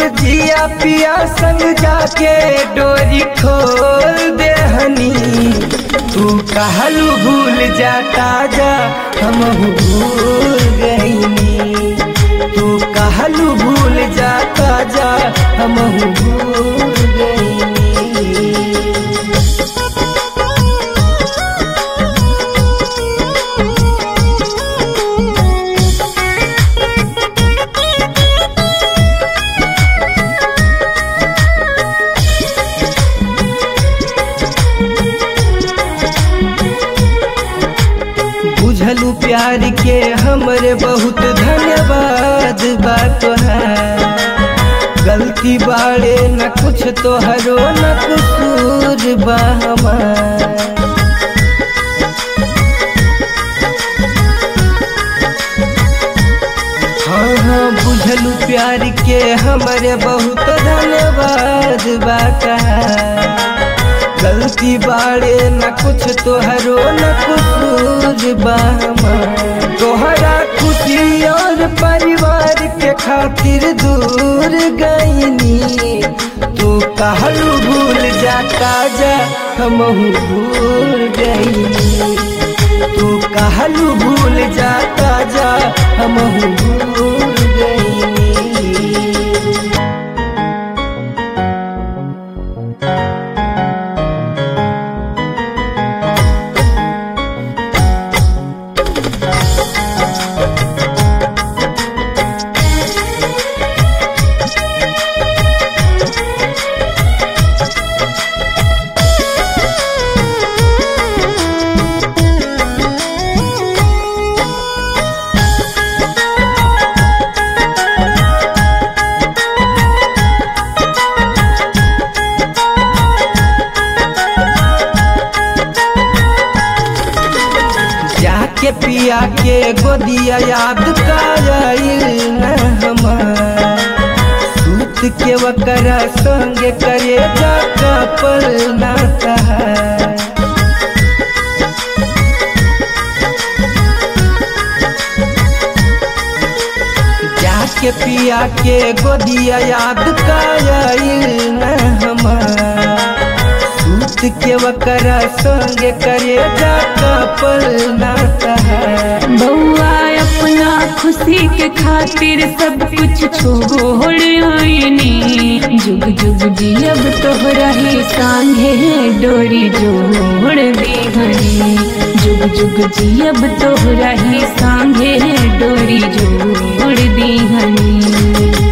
जिया पिया संग जाके डोरी खोल दे हनी तू कहलू भूल जाता जा हम भूल गईनी तू कहलू भूल जाता जा हम भूल गईनी बुझलू प्यार के हमरे बहुत धन्यवाद बा तोहार गलती बाड़े न कुछ तोहरो न कसूर बा हमार हाँ हाँ बुझलू प्यार के हमरे बहुत धन्यवाद बा तोहार गलती बाड़े न कुछ तोहरो न कसूर बा हमार तोहरा खुशी और परिवार के खातिर दूर गईनी तू कहलू भूल जाता जा हम भूल गईनी तू कहलू भूल जाता जा हम भूल गईनी जाके पिया के गोदिया याद कायल न हमार सूत के वकरा संग करे जाका पर ना सहार जाके पिया के गोदिया याद कायल न हमार सूत के वकरा संग करे जाका पर ना सहार बउआ अपना खुशी के खातिर सब कुछ छोड़ आईनी जुग जुग जियब तोहरा ही सांगे डोरी जोड़ दीहनी जुग जुग जियब तोहरा ही सांगे डोरी जोड़ दीहनी